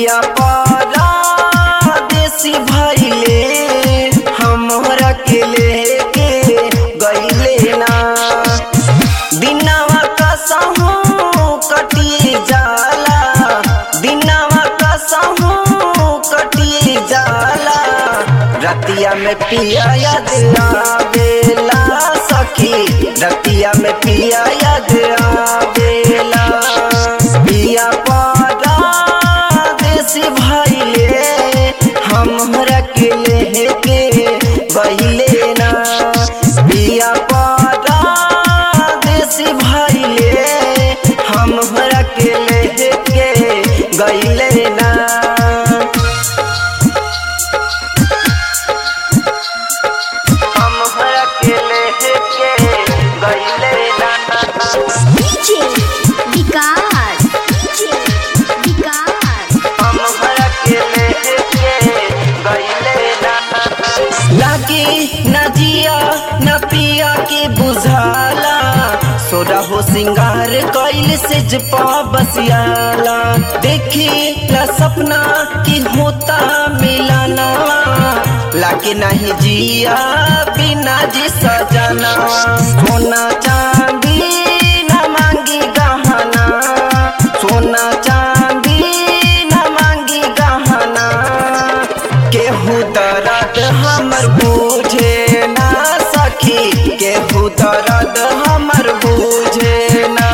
पिया परदेसी भइले हमरा के लेके गइले ना दिनवा कसहू कटी जाला दिनवा कसहू कटी जाला रतिया में पिया याद आवेला सखी रतिया में पिया याद आवेला पिया परदेसी भइले हमरा के लेके गइले ना पिया परदेसी भइले हमरा के लेके गइले ना हमरा के लेके गइले ना डीजे विकास डीजे विकास हमरा के लेके गइले ना लागी न जिया न पिया के बुझाला सोरा हो सिंगार कइल से जपा बसियाला देखी ला सपना की होता मिलाना लागे नहीं जिया बिना जी सजना सोना चांदी न मांगी गहना सोना चांदी न मांगी गहना केहू दर्द हमर बूझे ना सखी केहू दर्द हमर बूझे ना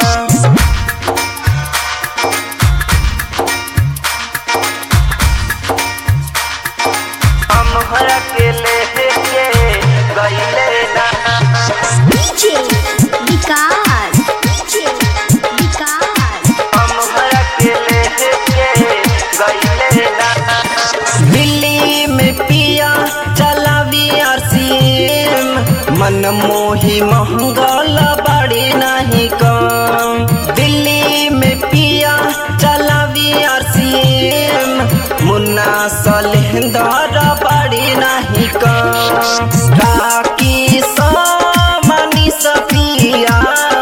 हमरा के लेके गइले ना डीजे विकास डीजे विकास हमरा के लेके गइले ना दिल्ली में पिया चलावी आरसीएम मन मोही महंगल बड़ी नहीं कम दिल्ली में पिया चलावी आरसीएम मुन्ना सलेंदर बड़ी नहीं कम राकी मनी सफिया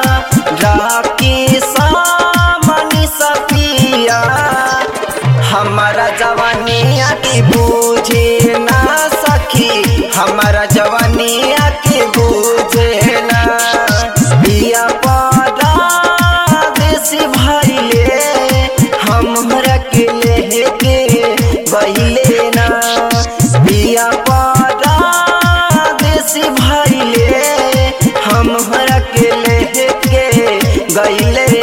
राकी मनी सफिया हमारा जवानिया की बूझे ना सखी हमारा जवानिया की बूझे ना पिया परदेसी भइले हमरा के लेके गइले ना पिया परदेसी भइले हमरा के लेके गइले